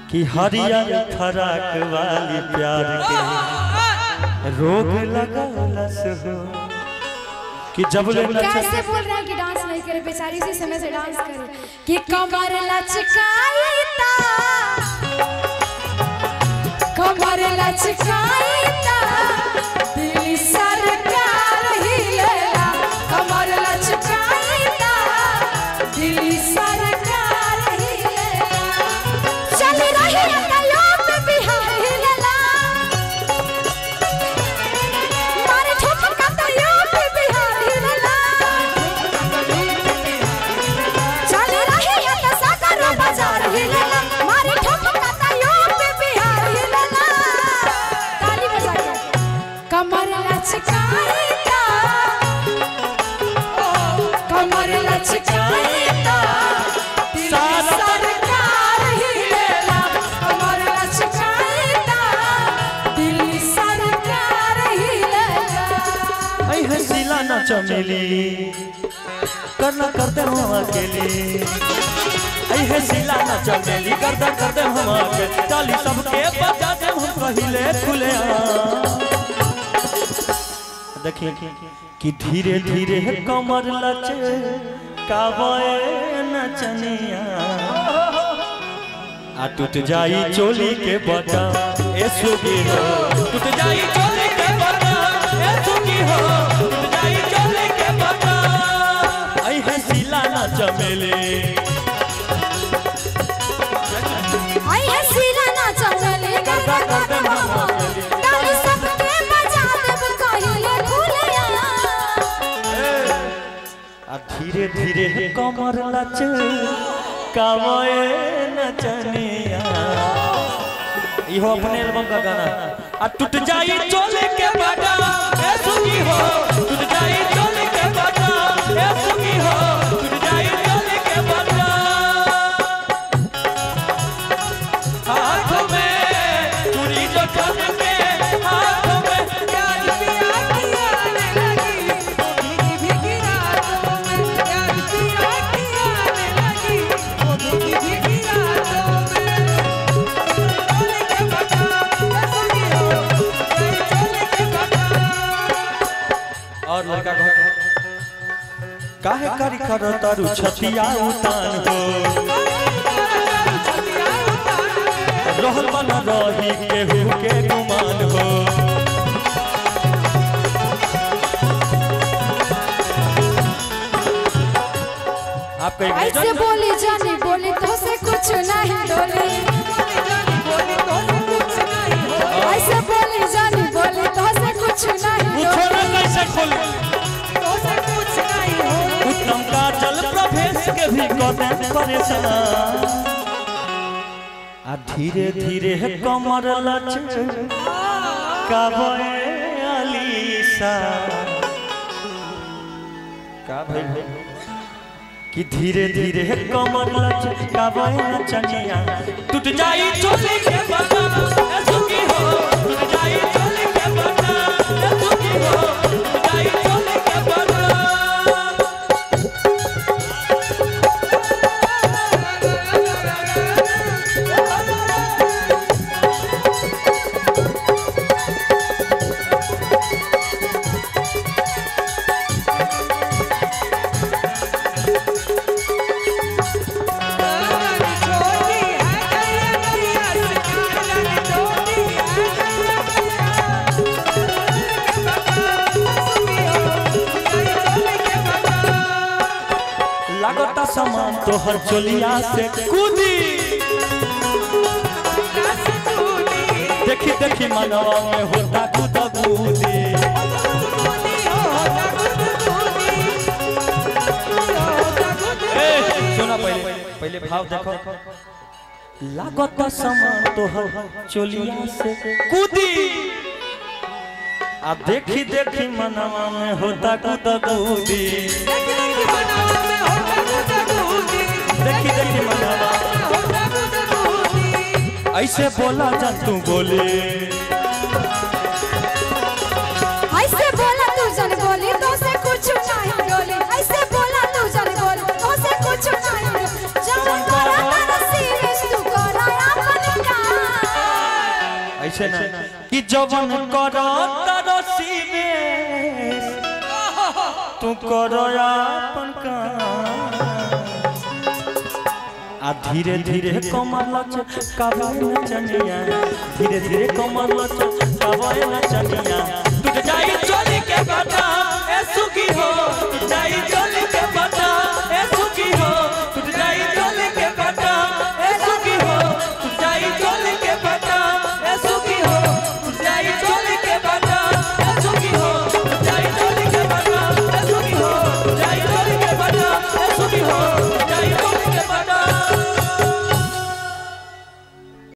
कि हरियर फराक वाली प्यार के रोग लगलस हो कि जब ले कैसे बोल रहा है कि डांस नहीं करे बेचारी इसी समय से डांस करे कि कमर लचकाई ता कमर लचकाई ता दिल सरकार हिलेला कमर लचकाई ता दिल सरकार हिलेला चल रही अदालत बिहार हिलेला मारे ठुमका तो यूपी बिहार हिलेला चल रही है तो सागर बाजार हिलेला मारे ठुमका तो यूपी बिहार हिलेला ताली बजा के कमर लचकाई ता कमर लचकाई ता दिल सरकार हिलेला कमर लचकाई ता दिल सरकार हिलेला ऐ हसीला न चमेली करना करते हम अकेले ऐ हसीला न चमेली करते करते हम अकेले चाली सबके बजा दे हम कहिले खुले देखिए कि धीरे धीरे कमर लचे काबे नचनिया आ टूट जाई चोली के बटा ए सुगी हो टूट जाई चोली के बटा ए सुगी हो टूट जाई चोली के बटा आई है सिला ना चमेली आई है सीला ना चंचले करदा करदा मामा ताली सबके बजा देब कहिले खुलिया आ धीरे धीरे कमर लचे काबे नचनिया इहो अपने एल्बम का गाना आ टूट जाई चोली के बटा ए सुगी हो टूट जाई चोली के बटा ए सुगी हो टूट जाई चोली के बटा हाथ में चूड़ी जो ठन के हाथ में प्यार पिया किया ने लगी वो भीगी भीगी रातों में प्यार पिया किया ने लगी वो भीगी भीगी रातों में चोले के बटा सगी हो गई चोले के बटा और लड़का घर काहे करी करो तारू छतिया उतान हो रहल बन रही केहू के गुमान हो आप कहीं ऐसे बोली जानी बोली तो से कुछ नहीं डोली ऐसे बोली जानी बोली तो से कुछ नहीं पूछो ना डोली कैसे खोले उत्तम का जल प्रवेश के भी कदम परेशान आ धीरे धीरे कमर लच काबे अलीसा का भइल कि धीरे धीरे कमर लच काबे नचनिया टूट जाई चोली के बता ए सुखी हो टूट जाई चोली के बता ए सुखी हो टूट जाई चोली के बता लागता सामान तोहर चोलिया से कूदी देखी देखी मनवा में होता कूदा कूदी ए, सुना पहले पहले भाव देखो लागता सामान तोहर चोलिया से कूदी आ देखी देखी मनवा में होता कूदा कूदी देखी देखी मनवा ऐसे बोला जन तू बोले ऐसे बोला तू जन बोली तो से कुछ नहीं डोली ऐसे बोला तू जन बोली तो से कुछ नहीं डोली जब करा तारा सीरियस तू करा अपन ऐसे ना कि जवन करो तरसी में तू करो अपन काम आ धीरे धीरे कमर लच कबाए नचनिया धीरे धीरे कमर लच कबाए नचनिया टूट जाई